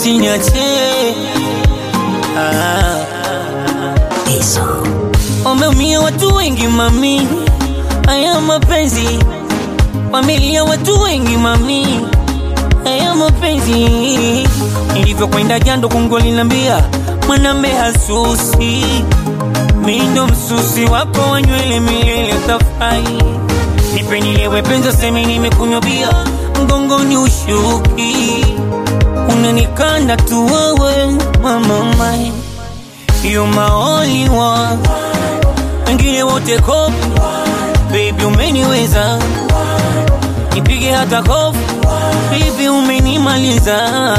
usiniache ah. Wameumia watu wengi mami, haya mapenzi. Familia watu wengi mami, haya mapenzi. Nilivyokwenda jando kungu linambia mwanambe hasusi, mi ndo msusi wako wa nywele milele tafai. Nipe nilewe penza semi nimekunywa bia, mgongoni ushuki, unanikanda tu wewe mama mai You my only one, wengine wote kopi, baby umeniweza, nipige hata kofi, baby umenimaliza,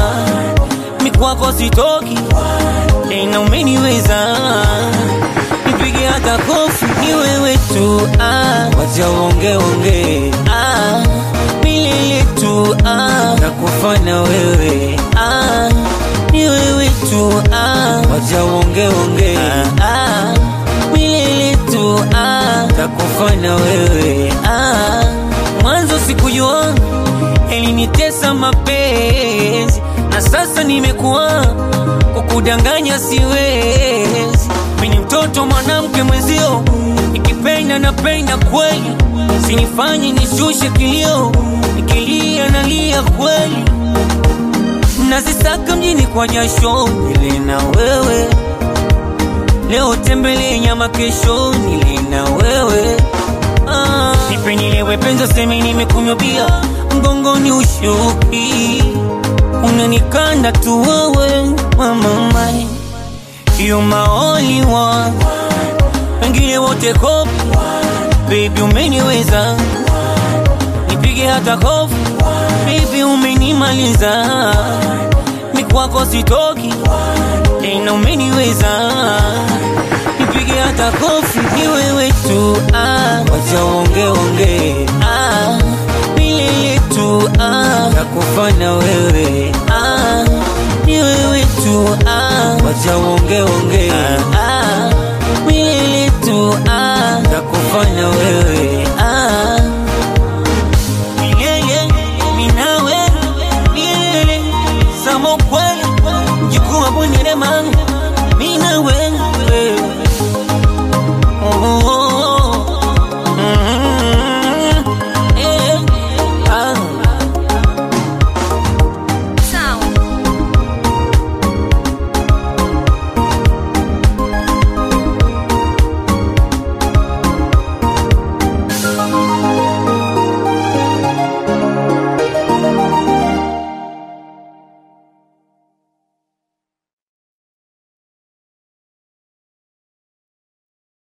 mikwako sitoki tena, umeniweza, nipige hata kofi, ni wewe tu ah, wacha uonge onge ah, milele tu ah, nakufana wewe ah, ni wewe tu ah, wacha uonge onge ah, ah, milele tu ah, nakufana wewe ah, mwanzo sikujua elinitesa mapenzi na sasa nimekuwa kukudanganya siwezi mini mtoto mwanamke mwenzio nikipenda napenda kweli sinifanye nishushe kilio nikilia nalia kweli nazisaka mjini kwa jasho nile na wewe leo tembele nyama kesho nile na wewe ah. nipe nilewe penza semi nimekunywa bia mgongoni ushuki unanikanda tu wewe mama mai you my only one wengine wote kopi baby umeniweza nipige hata kofi baby umenimaliza mikwako sitoki tena umeniweza nipige hata kofi ni wewe tu ah, wacha uonge onge ah,